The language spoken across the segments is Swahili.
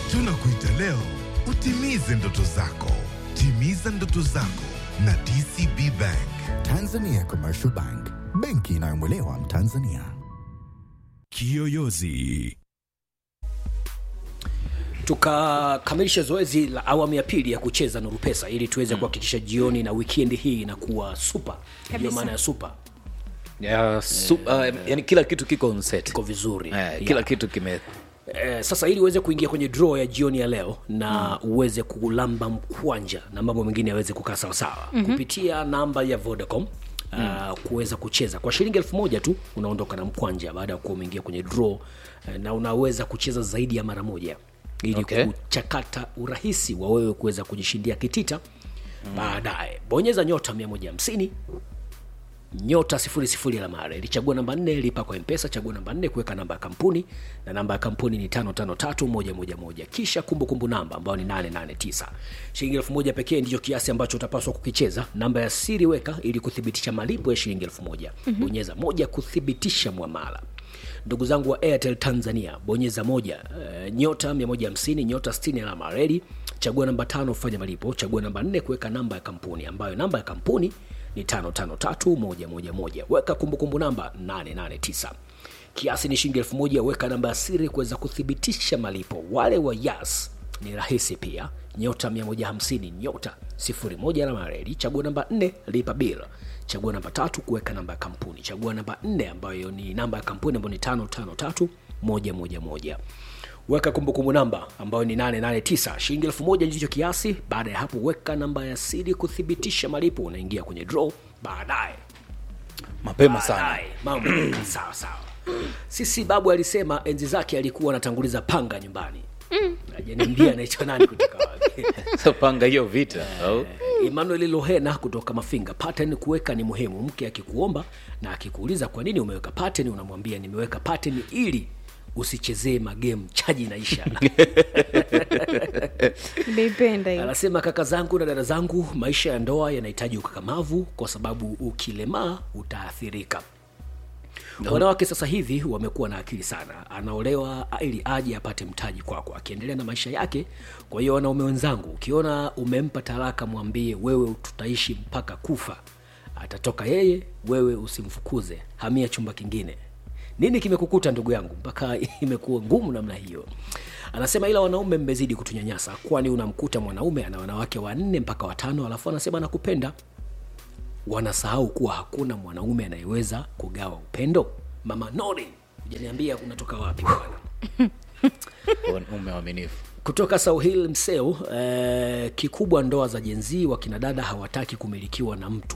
Tunakuita leo utimize ndoto zako. Timiza ndoto zako na DCB Bank. Tanzania Commercial Bank, benki inayomwelewa Mtanzania. Kiyoyozi. tukakamilisha zoezi la awamu ya pili ya kucheza Nuru Pesa ili tuweze kuhakikisha jioni na weekend hii inakuwa super. Ndio Kabisa. maana ya super ya, su, uh, yani kila kitu kiko on set. iko vizuri Eh, kila Yeah. kitu kime Eh, sasa ili uweze kuingia kwenye draw ya jioni ya leo na uweze kulamba mkwanja na mambo mengine yaweze kukaa sawasawa mm-hmm. kupitia namba ya Vodacom Uh, kuweza kucheza kwa shilingi elfu moja tu unaondoka na mkwanja baada ya kuwa umeingia kwenye draw uh, na unaweza kucheza zaidi ya mara moja ili Okay. kuchakata urahisi wa wewe kuweza kujishindia kitita mm. baadaye bonyeza nyota 150 nyota sifuri sifuri alama ya reli chagua namba nne lipa kwa mpesa chagua namba nne kuweka namba ya kampuni na namba ya kampuni ni tano tano tatu moja moja moja kisha kumbukumbu namba ambayo ni nane nane tisa shilingi elfu moja pekee ndicho kiasi ambacho utapaswa kukicheza namba ya siri weka ili kuthibitisha malipo ya shilingi elfu moja mm-hmm. bonyeza moja kuthibitisha mwamala ndugu zangu wa airtel tanzania bonyeza moja uh, nyota 150 nyota 60 alama ya reli chagua namba tano fanya malipo chagua namba nne kuweka namba ya kampuni ambayo namba ya kampuni ni 553111 weka kumbukumbu namba 889 kiasi ni shilingi elfu moja weka namba ya siri kuweza kuthibitisha malipo wale wa yas ni rahisi pia nyota 150 nyota 01 alama ya reli chagua namba 4 lipa bill chagua namba tatu kuweka namba ya kampuni chagua namba 4 ambayo ni namba ya kampuni ambayo ni 553111 weka kumbukumbu namba ambayo ni 889 shilingi elfu moja ndicho kiasi baada ya hapo weka namba ya siri kuthibitisha malipo unaingia kwenye draw baadaye mapema sana Baadaye, mambo yanakaa sawa sawa sisi babu alisema enzi zake alikuwa anatanguliza panga nyumbani ajaniambia anaitwa nani kutoka wapi so panga hiyo vita au emmanuel lohena kutoka mafinga pattern kuweka ni muhimu mke akikuomba na akikuuliza kwa nini umeweka pattern unamwambia nimeweka pattern ili usichezee magemu chaji inaisha nimeipenda hiyo anasema kaka zangu na dada zangu maisha ya ndoa yanahitaji ukakamavu kwa sababu ukilemaa utaathirika wanawake sasa hivi wamekuwa na akili sana anaolewa ili aje apate mtaji kwako akiendelea na maisha yake kwa hiyo wanaume wenzangu ukiona umempa talaka mwambie wewe tutaishi mpaka kufa atatoka yeye wewe usimfukuze hamia chumba kingine nini kimekukuta ndugu yangu mpaka imekuwa ngumu namna hiyo anasema ila wanaume mmezidi kutunyanyasa kwani unamkuta mwanaume ana wanawake wanne mpaka watano alafu anasema anakupenda wanasahau kuwa hakuna mwanaume anayeweza kugawa upendo mama nori ujaniambia unatoka wapi bwana ume waaminifu kutoka sauhil mseo eh, kikubwa ndoa za jenzii wakina dada hawataki kumilikiwa na mtu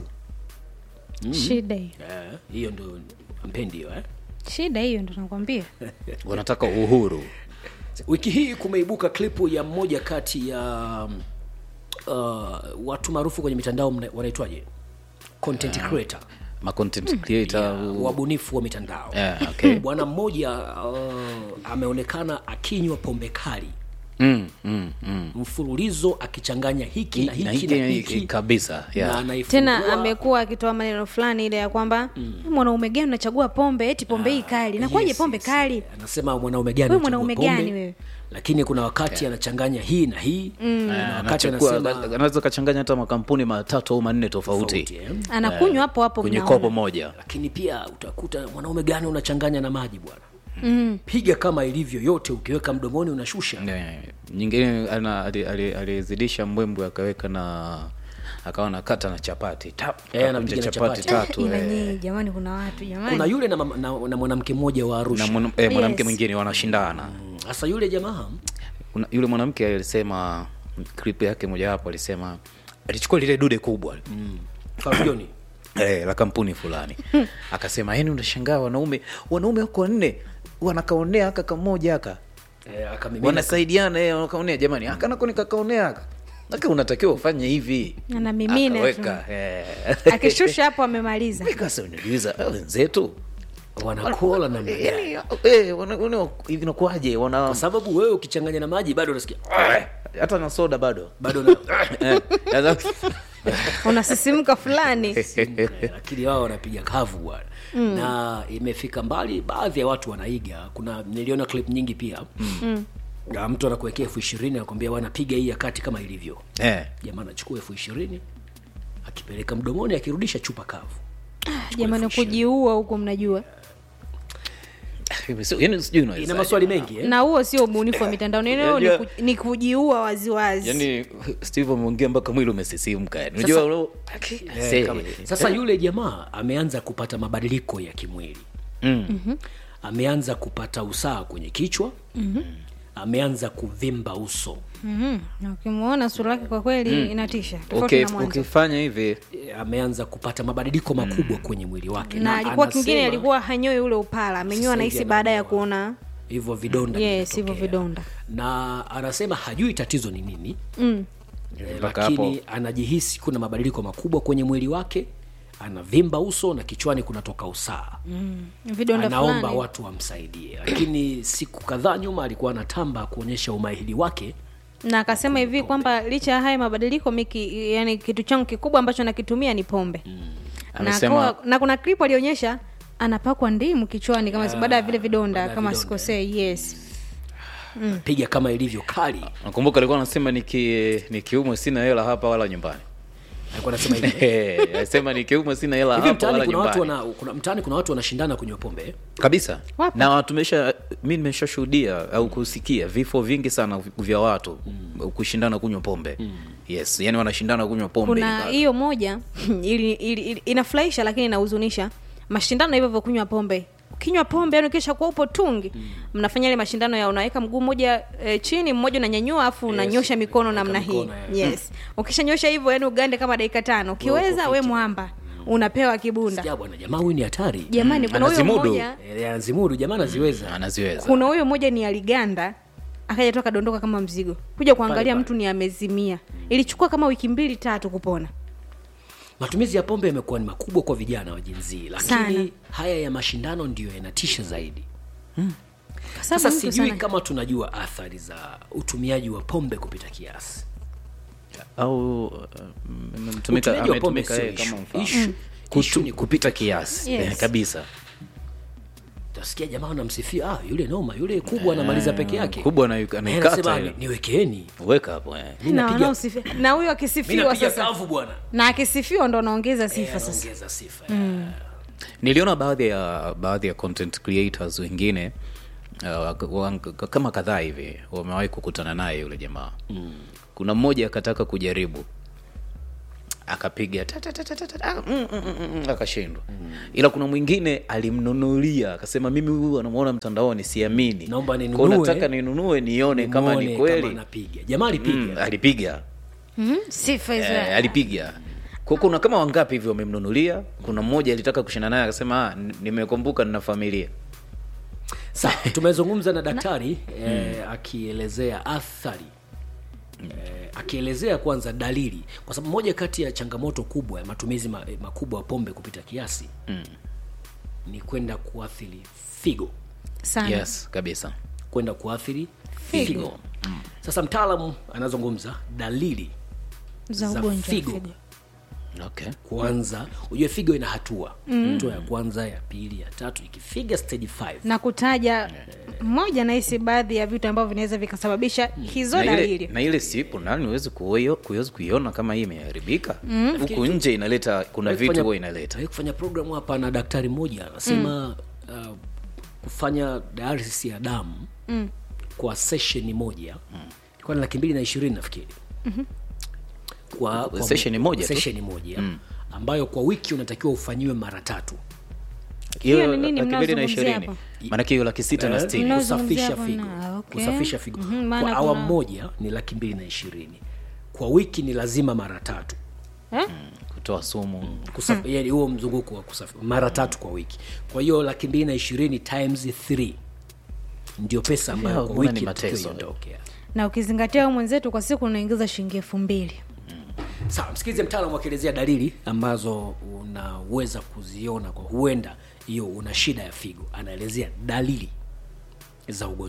shida hiyo eh, hiyo ndo mpendi hiyo eh? shida hiyo ndo nakwambia wanataka uhuru wiki hii kumeibuka klipu ya mmoja kati ya uh, watu maarufu kwenye mitandao mna- wanaitwaje content creator ma content creator ya, u- wabunifu wa mitandao Yeah, okay. bwana mmoja uh, ameonekana akinywa pombe kali mm, mm, mm. mfululizo akichanganya hiki na Na hiki hiki na na hiki hiki kabisa na yeah. anaifungua- tena amekuwa akitoa maneno fulani ile ya kwamba mwanaume gani unachagua pombe eti pombe hii kali nakuwaje Yes, pombe yes. kali anasema mwanaume gani Wewe unachagua mwanaume pombe? gani wewe? lakini kuna wakati anachanganya hii na hii na wakati Anachukua- anasema anaweza kachanganya hata makampuni matatu au manne tofauti tofauti, eh. anakunywa hapo hapo kwenye mnaona. kopo moja lakini pia utakuta mwanaume gani unachanganya na maji bwana mm. piga kama ilivyo yote ukiweka mdomoni unashusha Ne, nyingine ana- ali- ali- alizidisha mbwembwe akaweka na akawa nakata na chapati Tap, Eh, kakunja anapiga na chapati chapati. tatu ila eh. nyinyi jamani kuna watu jamani kuna yule na, mama- na, na mwanamke mmoja wa na arusha mwana- eh, mwanamke Yes. mwingine wanashindana sasa yule jamaa Kuna- yule mwanamke alisema clip yake mojawapo alisema alichukua lile dude kubwa Fabioni eh, la kampuni fulani akasema yani unashangaa wanaume wanaume wako wanne wanakaonea aka kamoja aka eh, akamimina wanasaidiana eh, wanakaonea jamani aka nako nikakaonea aka aka unatakiwa ufanye hivi Anamimina tu. Akaweka, eh. akishusha hapo amemaliza Kasa uniuliza "Eh, wenzetu wanakola namna gani yani eh, wana- wana- hivi inakuwaje wana kwa sababu wewe ukichanganya na maji bado unasikia hata na soda bado bado na Eh, sasa- unasisimka fulani Eh, lakini wao wanapiga kavu bwana mm. na imefika mbali baadhi ya watu wanaiga kuna niliona clip nyingi pia mm. Na mtu anakuwekea elfu ishirini anakwambia bwana piga hii ya kati kama ilivyo eh. jamaa anachukua elfu ishirini akipeleka mdomoni akirudisha chupa kavu jamani kujiua huko mnajua So, yani sijui ina unawezaje. maswali mengi eh? na huo sio ubunifu wa mitandao neno ni, Unajua- ku, ni kujiua waziwazi yani steve ameongea mpaka mwili umesisimka yani unajua Sasa- ule- Eh, Say. kama- sasa yule jamaa ameanza kupata mabadiliko ya kimwili Mm. ameanza kupata usaa kwenye kichwa ameanza kuvimba uso Mhm. Na ukimwona sura yake kwa kweli inatisha tofauti Okay, na mwanzo ukifanya hivi E, ameanza kupata mabadiliko makubwa kwenye mwili wake na alikuwa kingine anasema alikuwa hanyoi ule upala amenyoa Sasa nahisi hivi baada ya amenyoa. kuona hivyo vidonda yes hivyo vimetokea. vidonda na anasema hajui tatizo ni nini mm. e, Mpaka lakini hapo. anajihisi kuna mabadiliko makubwa kwenye mwili wake anavimba uso na kichwani kunatoka usaa vidonda anaomba fulani watu wamsaidie lakini siku kadhaa nyuma alikuwa anatamba kuonyesha umahiri wake na akasema hivi kwamba licha ya haya mabadiliko miki yani kitu changu kikubwa ambacho nakitumia ni pombe na, Amesema- akawa- na kuna clip alionyesha anapakwa ndimu kichwani kama baada ya vile vidonda baada ya kama vidonda. sikosei yes piga kama ilivyo kali nakumbuka alikuwa anasema niki nikiumwe sina hela hapa wala nyumbani alikuwa anasema hivi Eh, anasema nikiumwe sina hela hivi hapa mtaani wala kuna watu nyumbani wana, kuna, mtaani kuna watu wanashindana kunywa pombe eh? kabisa Wapo. na tumesha mi nimeshashuhudia au kusikia vifo vingi sana vya watu kushindana kunywa pombe yes yani wanashindana kunywa pombe kuna Nika- hiyo moja ili, ili, ili, inafurahisha lakini inahuzunisha mashindano hivyo vya kunywa pombe ukinywa pombe yani ukisha kuwa upo tungi mnafanya ile mashindano ya unaweka mguu mmoja e, chini mmoja unanyanyua afu unanyosha mikono namna hii mikono, yeah. yes ukishanyosha hivyo yani ugande kama dakika tano ukiweza we mwamba unapewa kibunda Sikia bwana jamaa huyu ni hatari jamani kuna huyo anazimudu. mmoja Eh, anazimudu jamaa anaziweza anaziweza kuna huyo mmoja ni aliganda akaja tu akadondoka kama mzigo kuja kuangalia pale. mtu ni amezimia ilichukua kama wiki mbili tatu kupona matumizi ya pombe yamekuwa ni makubwa kwa vijana wa jinzii Sana. lakini haya ya mashindano ndiyo yanatisha zaidi Kwa sababu sasa mtu sijui sana- kama tunajua athari za utumiaji wa pombe kupita kiasi au uh, mtumika Utumiaji wa pombe ametumika sio yeye issue. kama mfano Issue- Kutu- issue ni kupita kiasi Yes. eh, kabisa utasikia jamaa anamsifia ah, yule noma yule kubwa anamaliza peke yake kubwa ana- Eh, anaikata anasema, ile. "Ni- niwekeeni weka hapo eh. Mi na napiga- wanaosifia na huyo mi akisifiwa napiga sasa kavu bwana na akisifiwa ndo anaongeza sifa Eh, sasa anaongeza sifa niliona baadhi ya baadhi ya content creators wengine uh, wa- kama kadhaa hivi wamewahi kukutana naye yule jamaa mm. kuna mmoja akataka kujaribu akapiga ta- ta- ta- ta- ta- ta- ah, mm, mm, mm, mm, akashindwa ila kuna mwingine alimnunulia akasema mimi huyu anamwona mtandaoni siamini Naomba Kwa ninunue. nataka ninunue nione kama Muone ni kweli anapiga jamaa alipiga mm, alipiga Mhm, sifa hizo eh, alipiga Kwa kuna kama wangapi hivi wamemnunulia kuna mmoja alitaka kushinda naye akasema "Ah, n- nimekumbuka nina familia sawa tumezungumza na daktari eh, akielezea athari eh, akielezea kwanza dalili kwa sababu moja kati ya changamoto kubwa ya matumizi ma, eh, makubwa ya pombe kupita kiasi mm. ni kwenda kuathiri figo sana yes kabisa kwenda kuathiri Figo. figo, sasa mtaalamu anazungumza dalili za za ugonjwa wa figo. figo okay kwanza ujue figo ina hatua hatua ya kwanza ya pili ya tatu ikifiga stage 5 na kutaja mmoja nahisi baadhi ya vitu ambavyo vinaweza vikasababisha hizo na ile, dalili na ile siku nani huwezi kuoyo- kuwezi kuiona kama hii imeharibika huku nje inaleta kuna Aliwahi vitu kufanya- huwa inaleta aliwahi kufanya programu hapa na daktari mmoja anasema uh, kufanya dialysis ya damu mm. kwa sesheni moja ilikuwa ni laki mbili na ishirini nafikiri kwa, kwa Sesheni moja tu? sesheni moja ambayo kwa wiki unatakiwa ufanyiwe mara tatu Hiyo ni nini laki mbili na mnaozungumzia ishirini hapa? maanake hiyo laki sita na Eh, sitini Mnao- kusafisha Mnaozungumzia figo hapa na- okay. kusafisha figo Mhm, maana kwa awamu kuna- moja ni laki mbili na ishirini kwa wiki ni lazima mara tatu eh? kutoa sumu Kusaf- yani huo mzunguko wa kusafi mara tatu kwa wiki kwa hiyo laki mbili na ishirini times 3 ndio pesa ambayo Yeah, kwa mbona wiki ni inatakiwa mateso. iondoke na ukizingatia huyu mwenzetu kwa siku unaingiza shilingi elfu mbili sawa msikilize mtaalamu akielezea dalili ambazo unaweza kuziona kwa huenda hiyo una shida ya figo anaelezea dalili za ugonjwa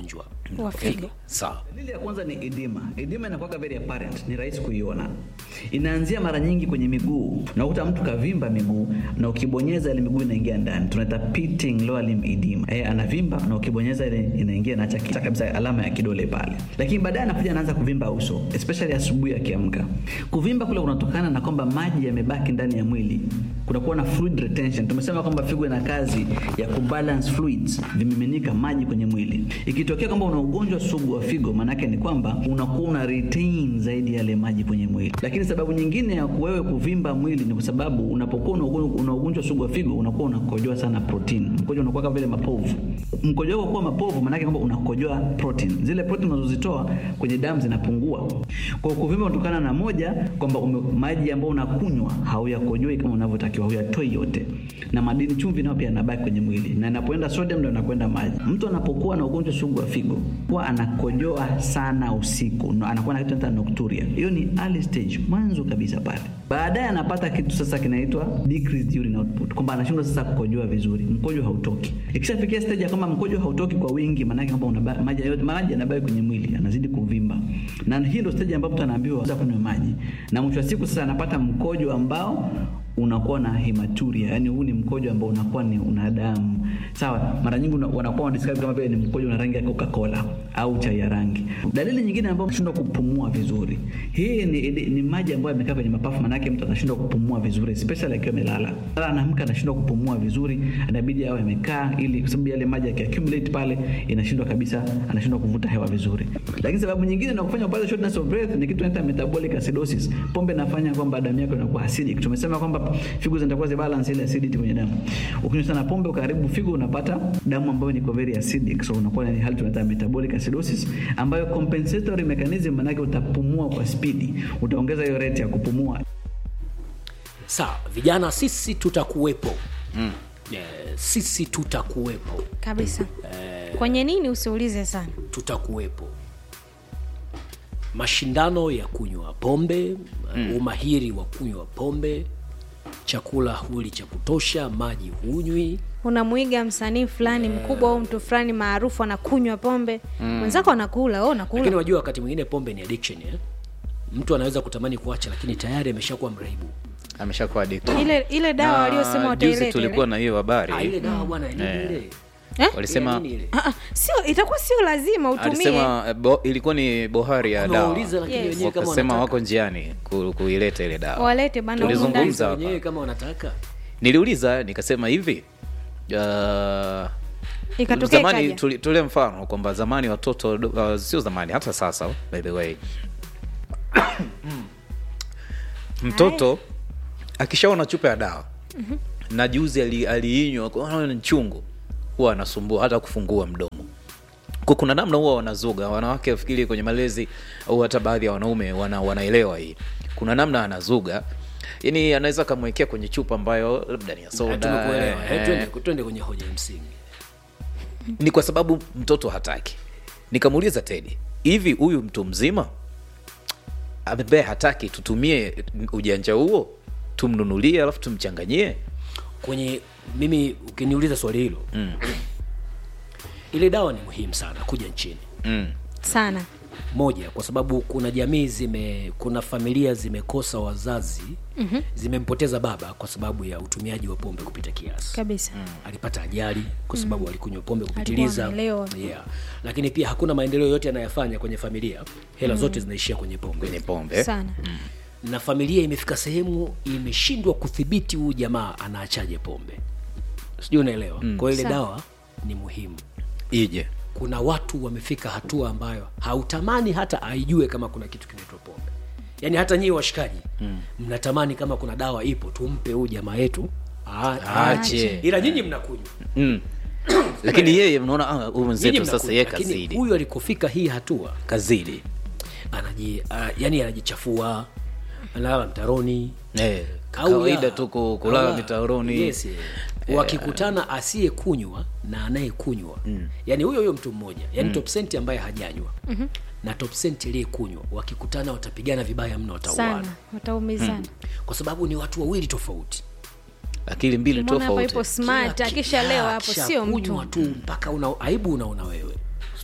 wa figo sawa Dalili ya kwanza ni edema. Edema inakuwa very apparent, ni rahisi kuiona. Inaanzia mara nyingi kwenye miguu. Unakuta mtu kavimba miguu na ukibonyeza ile miguu inaingia ndani. Tunaita pitting lower limb edema. Eh, anavimba na ukibonyeza ile inaingia inaacha kicha kabisa alama ya kidole pale. Lakini baadaye anakuja anaanza kuvimba uso, especially asubuhi akiamka. Kuvimba kule kunatokana na kwamba maji yamebaki ndani ya mwili. Kunakuwa na fluid retention. Tumesema kwamba figo ina kazi ya kubalance fluids, vimiminika maji kwenye mwili. Ikitokea kwamba una ugonjwa sugu wa figo, maanake ni kwamba unakuwa una retain zaidi yale maji kwenye mwili. Lakini sababu nyingine ya wewe kuvimba mwili ni kwa sababu unapokuwa una ugonjwa- una ugonjwa sugu wa figo, unakuwa unakojoa sana protein. Mkojo unakuwa kama vile mapovu. Mkojo wako kuwa mapovu, maanake kwamba unakojoa protein. Zile protein unazozitoa kwenye damu zinapungua. Kwa hiyo kuvimba kutokana na moja kwamba ume- maji ambayo unakunywa hauyakojoi kama unavyotakiwa, huyatoi yote, na madini chumvi nayo pia yanabaki kwenye mwili, na inapoenda sodium ndio inakwenda maji. Mtu anapokuwa na ugonjwa sugu wa figo huwa anakojoa sana usiku, no- anakuwa na kitu tunaita nocturia. Hiyo ni early stage, mwanzo kabisa pale. Baadaye anapata kitu sasa kinaitwa decreased urine output, kwamba anashindwa sasa kukojoa vizuri, mkojo hautoki. Ikishafikia stage ya kama mkojo hautoki kwa wingi, maanake kwamba unaba- maji yote maji yanabaki kwenye mwili, anazidi kuvimba, na hii ndio stage ambapo mtu anaambiwa sasa kunywa maji, na mwisho wa siku sasa anapata mkojo ambao unakuwa na hematuria, yani huu ni mkojo ambao unakuwa ni una damu. Sawa, mara nyingi una- wanakuwa wanadescribe kama vile ni mkojo una rangi ya Coca-Cola au chai ya rangi. Dalili nyingine ambayo mshindwa kupumua vizuri, hii ni, ni, ni maji ambayo yamekaa kwenye mapafu, manake mtu anashindwa kupumua vizuri, especially akiwa amelala. Sasa anaamka anashindwa kupumua vizuri, inabidi awe amekaa, ili kwa sababu yale maji yakiaccumulate pale, inashindwa kabisa, anashindwa kuvuta hewa vizuri. Lakini sababu nyingine na kufanya upate shortness of breath ni kitu tunaita metabolic acidosis. Pombe inafanya kwamba damu yako inakuwa acidic. Tumesema kwamba figo zinakuwa zibalance ile acidity kwenye damu. Ukinywa sana pombe ukaharibu figo, unapata damu ambayo ni very acidic, so unakuwa na hali tunaita metabolic acidosis, ambayo compensatory mechanism, manake utapumua kwa spidi, utaongeza hiyo rate ya kupumua sawa vijana sisi tutakuwepo mm. yeah, sisi tutakuwepo kabisa kwenye nini usiulize sana tutakuwepo mashindano ya kunywa pombe mm. umahiri wa kunywa pombe chakula huli cha kutosha maji hunywi unamwiga msanii fulani mkubwa au mtu fulani maarufu anakunywa pombe mwenzako anakula wewe lakini unakula wajua wakati mwingine pombe ni addiction eh? mtu anaweza kutamani kuacha lakini tayari ameshakuwa mraibu ameshakuwa addicted. ile ile dawa Na waliosema juzi wataileta tulikuwa ile. na hiyo habari ah, ile dawa bwana nini Eh. ile Eh? walisema Ile nini ile? Ah, ah, sio itakuwa sio lazima utumie alisema eh, bo, ilikuwa ni bohari ya dawa Wamewauliza lakini Yes. wenyewe kama wakasema wanataka. wako njiani ku, kuileta ile dawa walete bana humu Tulizungumza ndani. Wauliza hapa. wenyewe kama wanataka niliuliza nikasema hivi uh, ikatokea zamani ikaja. tuli- tule mfano kwamba zamani watoto uh, sio zamani hata sasa by the way mtoto akishaona chupa ya dawa na juzi ali- aliinywa ali ni chungu huwa anasumbua hata kufungua mdomo Kwa kuna namna huwa wanazuga wanawake wafikiri kwenye malezi au hata baadhi ya wanaume wana, wanaelewa hii kuna namna anazuga yani anaweza akamwekea kwenye chupa ambayo labda ni ya soda tumekuelewa eh, eh, twende- twende kwenye hoja ya msingi ni kwa sababu mtoto hataki nikamuuliza tedi hivi huyu mtu mzima ambaye hataki tutumie ujanja huo tumnunulie alafu tumchanganyie kwenye mimi ukiniuliza swali hilo mm. ile dawa ni muhimu sana kuja nchini mm. sana moja kwa sababu kuna jamii zime kuna familia zimekosa wazazi mm-hmm. zimempoteza baba kwa sababu ya utumiaji wa pombe kupita kiasi kabisa alipata ajali kwa sababu mm. alikunywa pombe kupitiliza amelewa. yeah. lakini pia hakuna maendeleo yote anayofanya kwenye familia hela mm. zote zinaishia kwenye pombe kwenye pombe sana na familia imefika sehemu imeshindwa kudhibiti huyu jamaa anaachaje pombe sijui unaelewa mm. kwa hiyo ile Sawa. dawa ni muhimu ije kuna watu wamefika hatua ambayo hautamani hata aijue kama kuna kitu kinaitwa pombe yaani hata nyie washikaji mm. mnatamani kama kuna dawa ipo tumpe huyu jamaa yetu aa- Aache. ila nyinyi mnakunywa mm. lakini yeye mnaona ah, huyu Nyinyi mwenzetu sasa mnakunywa. ye Lakini kazidi huyu alikofika hii hatua kazidi anaji uh, yani anajichafua analala mtaroni eh, Au kawaida ya- tu ku- kulala Ah, mitaroni yes, eh. wakikutana asiyekunywa na anayekunywa mm. yani huyo huyo mtu mmoja yani mm. top cent ambaye hajanywa mm-hmm. na top cent aliyekunywa wakikutana watapigana vibaya mno watauana sana wataumizana kwa sababu ni watu wawili tofauti akili mbili Mbona hapa tofauti ipo smart Kila ki- akisha leo Ah, hapo akisha sio kunywa mtu tu mpaka una aibu unaona wewe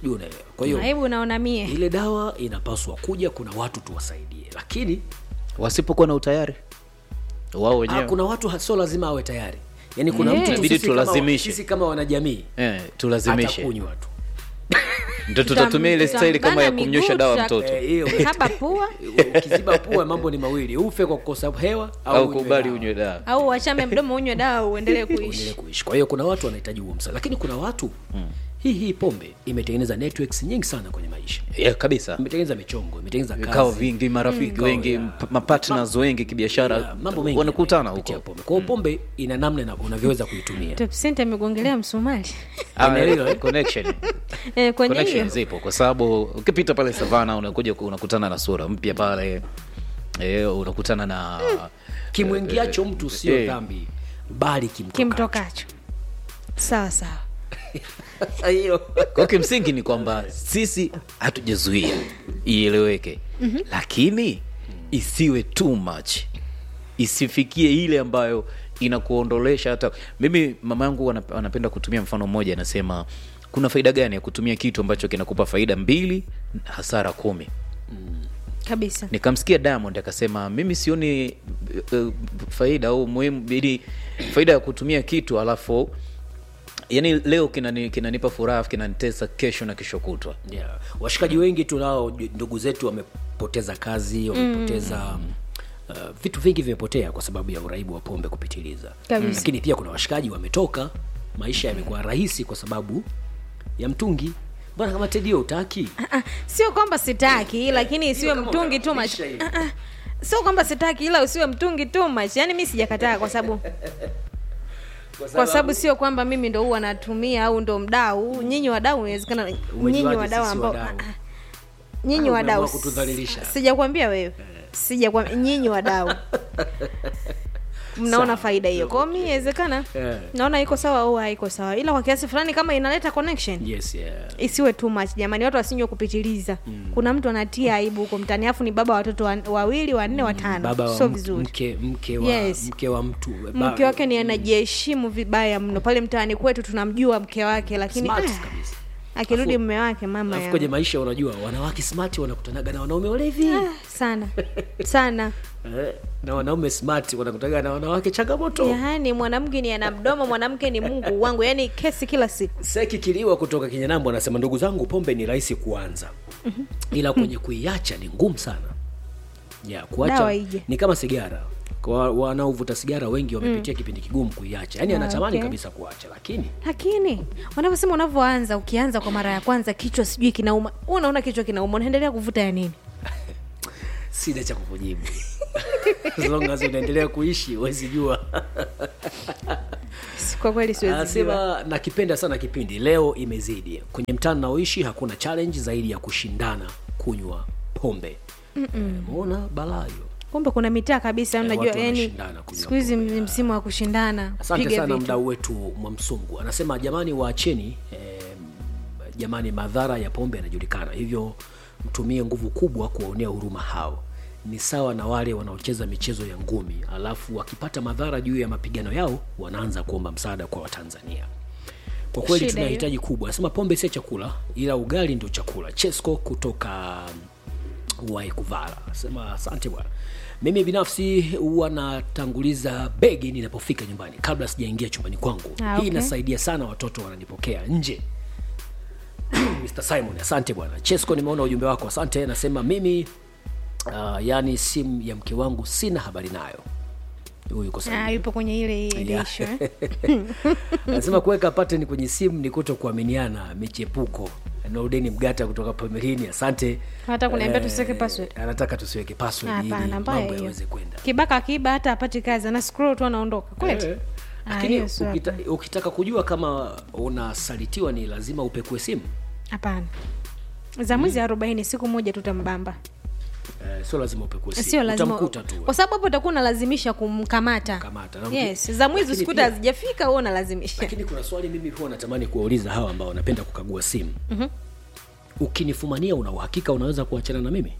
sijui unaelewa kwa hiyo aibu unaona mie ile dawa inapaswa kuja kuna watu tuwasaidie lakini wasipokuwa na utayari wao ah, wenyewe kuna watu ha- sio lazima awe tayari yaani kuna Eh. mtu tu Inabidi sisi kama- tulazimishe. sisi kama wanajamii eh, tulazimishe atakunywa tu ndo tutatumia ile staili kama ya tutambana kumnywesha miguu, dawa tuta- mtoto Eh, hiyo kaba pua ukiziba pua mambo ni mawili ufe kwa kukosa hewa au, au unywe kubali dawa. unywe dawa au wachame mdomo unywe dawa uendelee uendelee kuishi kuishi kwa hiyo kuna watu wanahitaji huo msaada lakini kuna watu mm. hii hii pombe imetengeneza networks nyingi sana kwenye maisha yeah, kabisa imetengeneza michongo imetengeneza vikao kazi vingi marafiki Vikao, wengi yeah. mp- mapartners wengi kibiashara Yeah, mambo mengi wanakutana kupitia huko pombe kwa hiyo pombe ina namna na unavyoweza kuitumia Top Center amegongelea msumari Ah, Eneo, eh? connection eh, kwenye connection hiyo zipo kwa sababu ukipita pale savana unakuja ku- unakutana na sura mpya pale eh, unakutana na kimwingiacho mtu sio eh. dhambi bali kimtokacho kimtokacho sawa sawa hiyo kwa kimsingi ni kwamba sisi hatujazuia ieleweke mm-hmm. lakini isiwe too much isifikie ile ambayo inakuondolesha hata mimi mama yangu anap- anapenda kutumia mfano mmoja anasema kuna faida gani ya kutumia kitu ambacho kinakupa faida mbili hasara kumi kabisa nikamsikia diamond akasema mimi sioni uh, faida au muhimu ili faida ya kutumia kitu alafu yani leo kinani, kinanipa furaha kinanitesa kesho na kesho kutwa yeah. washikaji wengi tunao ndugu zetu wamepoteza kazi wamepoteza mm. Uh, vitu vingi vimepotea kwa sababu ya uraibu wa pombe kupitiliza Kabisa. lakini pia kuna washikaji wametoka maisha yamekuwa rahisi kwa sababu ya mtungi bwana kama tedio utaki Ah, ah, sio kwamba sitaki lakini isiwe kama mtungi tu much unapisha hivi. Ah, ah, sio kwamba sitaki ila usiwe mtungi tu much yaani mi sijakataa kwa sababu kwa sababu sio kwamba mimi ndo huwa natumia au ndo mdau nyinyi wadau inawezekana nyinyi Umejuaje wadau sisi ambao wadau? ah, ah, nyinyi Ah, wadau umeamua kutudhalilisha. sijakwambia wewe sijakwambia nyinyi wadau mnaona faida hiyo kwao mi inawezekana Eh. naona iko sawa au haiko sawa ila kwa kiasi fulani kama inaleta connection yes yeah. isiwe too much jamani watu wasinywe kupitiliza mm. kuna mtu anatia aibu huko mtani afu ni baba wa watoto wa- wawili wanne watano baba wa sio m- vizuri mke mke wa, Yes. mke wa mtu ba- mke wake ni anajiheshimu vibaya mno pale mtaani kwetu tunamjua mke wake lakini smart ah, kabisa akirudi mme wake mama alafu ya kwenye maisha unajua wanawake smart wanakutanaga na wanaume walevi ah, sana sana eh, na wanaume smart wanakutanaga na wanawake changamoto yaani mwanamke ni ana mdomo mwanamke ni mungu wangu yaani kesi kila siku seki kiliwa kutoka kinyanambo anasema ndugu zangu pombe ni rahisi kuanza ila kwenye kuiacha ni ngumu sana ya kuacha Dawa ije. ni kama sigara kwa wanaovuta sigara wengi wamepitia kipindi kigumu kuiacha yaani Ah, anatamani okay. kabisa kuacha lakini lakini wanavyosema unavyoanza ukianza kwa mara ya kwanza kichwa sijui kinauma Wewe unaona kichwa kinauma unaendelea kuvuta ya nini sina cha kukujibu as long as unaendelea kuishi huwezi jua kwa kweli siwezi jua. anasema nakipenda sana kipindi leo imezidi kwenye mtaa naoishi hakuna challenge zaidi ya kushindana kunywa pombe mona balaa hiyo kumbe kuna mitaa kabisa Eh, unajua watu yani wanashindana kunywa siku hizi pombe, ni msimu wa kushindana asante piga sana vitu. mdau wetu mwamsungu anasema jamani waacheni eh, jamani madhara ya pombe yanajulikana hivyo mtumie nguvu kubwa kuwaonea huruma hao ni sawa na wale wanaocheza michezo ya ngumi alafu wakipata madhara juu ya mapigano yao wanaanza kuomba msaada kwa watanzania kwa kweli Shida tuna hitaji kubwa anasema pombe sio chakula ila ugali ndio chakula chesco kutoka waikuvala sema asante bwana mimi binafsi huwa natanguliza begi ninapofika nyumbani kabla sijaingia chumbani kwangu Ah, hii okay. inasaidia sana watoto wananipokea nje Mr. Simon asante bwana Chesco nimeona ujumbe wako asante nasema mimi uh, yani simu ya mke wangu sina habari nayo huyu yuko Ah, sahihi. yupo kwenye ile ile Yeah. issue, eh. anasema kuweka pattern kwenye simu ni kuto kuaminiana michepuko Nordeni Mgata kutoka Pomerini asante Hata kuniambia Eh, tusiweke password. anataka tusiweke password ili hapana mbaya mambo hiyo yaweze kwenda kibaka akiba hata apati kazi ana scroll tu anaondoka kweli Eh. Ah, lakini hiyo sio ukita, hapana. ukitaka kujua kama unasalitiwa ni lazima upekue simu hapana za mwezi arobaini siku moja tutambamba eh, sio lazima upekue simu sio lazima utamkuta tu kwa sababu hapo utakuwa unalazimisha kumkamata Kamata. Na yes mki- za mwizi lakini usikuta pia- hazijafika huo unalazimisha lakini kuna swali mimi huwa natamani kuwauliza hawa ambao wanapenda kukagua simu mm-hmm. ukinifumania una uhakika unaweza kuachana na mimi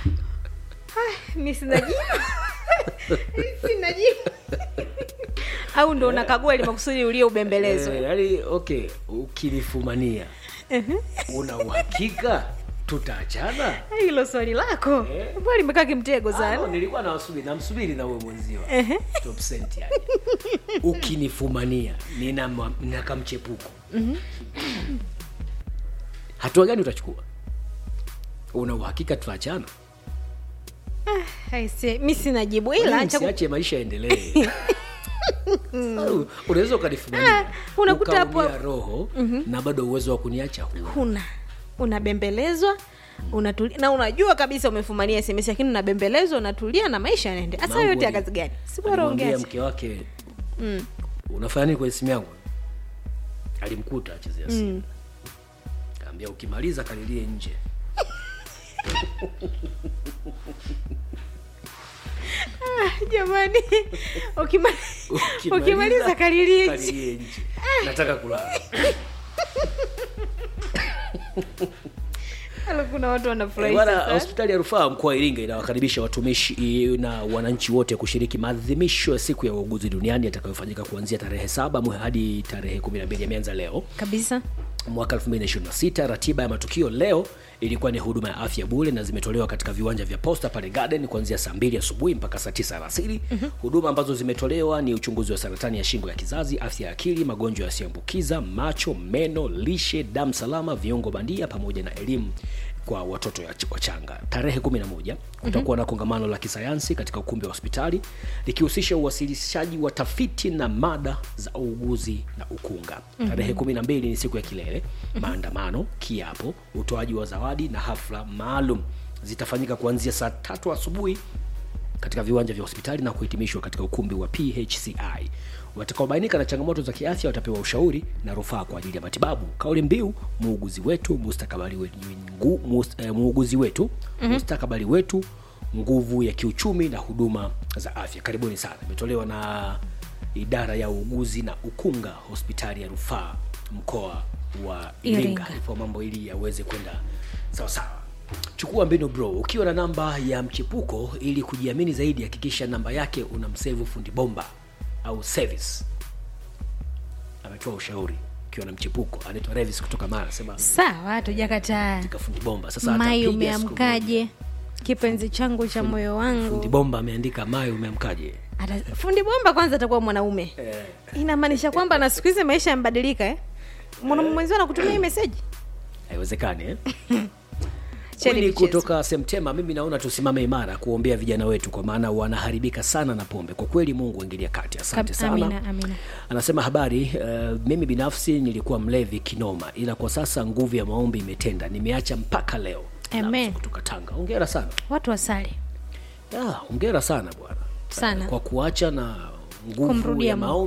mi sinajibu Mi sinajibu au ndo unakagua ili makusudi ulie ubembelezwe Eh, yaani okay ukinifumania una uhakika tutaachana hilo swali lako mbona limekaa kimtego Ah, no, sana nilikuwa nawasubiri namsubiri na uwe mwenziwa top cent yani ukinifumania nina, ma- nina kamchepuko hatua gani utachukua una uhakika tutaachana Aise, mi sina jibu Kwa nini ila cha ku- msiache maisha yaendelee Au, unaweza ukanifumania Ah, unakuta hapo- ukaumia roho na bado uwezo wa kuniacha huna huna unabembelezwa unatulia na unajua kabisa umefumania sms lakini unabembelezwa unatulia na maisha yanaende hasa Mangu yote ya ali- kazi gani si bora alimwambia ongea mke wake unafanya nini kwenye simu yangu alimkuta achezea simu kaambia ukimaliza kalilie nje jamani ukima- ukimaliza kalilie nje. kalilie nje nataka kulala Alo, kuna watu Eh, wanafurahisha Bwana, sana. hospitali ya rufaa mkoa wa Iringa inawakaribisha watumishi eh, na wananchi wote kushiriki maadhimisho ya siku ya uuguzi duniani yatakayofanyika kuanzia tarehe saba mwe hadi tarehe 12 yameanza leo kabisa mwaka 2026 ratiba ya matukio leo ilikuwa ni huduma ya afya bure na zimetolewa katika viwanja vya posta pale garden kuanzia saa mbili asubuhi mpaka saa tisa alasiri mm-hmm. huduma ambazo zimetolewa ni uchunguzi wa saratani ya shingo ya kizazi afya ya akili magonjwa yasiyoambukiza macho meno lishe damu salama viungo bandia pamoja na elimu kwa watoto ya- wachanga tarehe 11 kutakuwa na kongamano la kisayansi katika ukumbi wa hospitali likihusisha uwasilishaji wa tafiti na mada za uuguzi na ukunga tarehe 12 ni siku ya kilele maandamano kiapo utoaji wa zawadi na hafla maalum zitafanyika kuanzia saa tatu asubuhi katika viwanja vya hospitali na kuhitimishwa katika ukumbi wa phci watakaobainika na changamoto za kiafya watapewa ushauri na rufaa kwa ajili ya matibabu kauli mbiu muuguzi wetu mustakabali wetu, ngu- mus, eh, muuguzi wetu mm-hmm. mustakabali wetu nguvu ya kiuchumi na huduma za afya karibuni sana imetolewa na idara ya uuguzi na ukunga hospitali ya rufaa mkoa wa iringa Iringa. ipo mambo ili yaweze kwenda sawasawa chukua mbinu bro ukiwa na namba ya mchepuko ili kujiamini zaidi hakikisha namba yake una msevu fundi bomba au service ametoa ushauri ukiwa na mchepuko anaitwa revis kutoka mara sema sawa hatujakataa katika fundi bomba sasa mai atapiga siku umeamkaje kipenzi changu cha moyo moja. fundi wangu bomba ameandika mai umeamkaje Ata- fundi bomba kwanza atakuwa mwanaume inamaanisha kwamba na siku hizi maisha yamebadilika eh? mwanaume mwenzio anakutumia hii meseji haiwezekani eh? Cheni Kweli michezo. kutoka Semtema, mimi naona tusimame imara kuombea vijana wetu, kwa maana wanaharibika sana na pombe. Kwa kweli, Mungu ingilia kati. Asante Kab- sana. amina, amina. Anasema habari, uh, mimi binafsi nilikuwa mlevi kinoma, ila kwa sasa nguvu ya maombi imetenda, nimeacha mpaka leo. Amen. Namsu kutoka Tanga, hongera sana. watu wasali Ya, hongera sana bwana Sana. kwa kuacha na nguvu Kumrudia ya Mungu. maombi